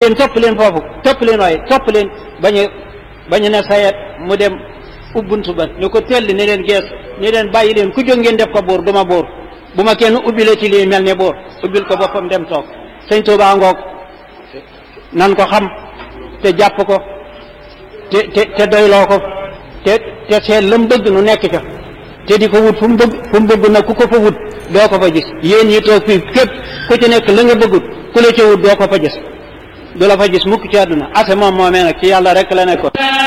yéen topp leen foofu topp leen waaye topp leen bañu bañu ne sayet mu dem ubbuntu ba ñu ko tell ne leen gees ne leen bàyyi leen ku jóg ngeen def ko buur du ma buur bu ma kenn ubbile ci lii mel ne buur ubbil ko boppam dem toog sëñ Tuubaa ngoog nan ko xam te jàpp ko te te te doyloo ko te te seet la mu bëgg nu nekk ca te di ko wut fu mu bëgg fu mu bëgg nag ku ko fa wut doo ko fa gis yéen ñi toog fii képp ku ci nekk la nga bëggut ku la ca wut doo ko fa gis du la fa gis mukk ci àdduna ase moom moomee nag ci yàlla rek la nekkoon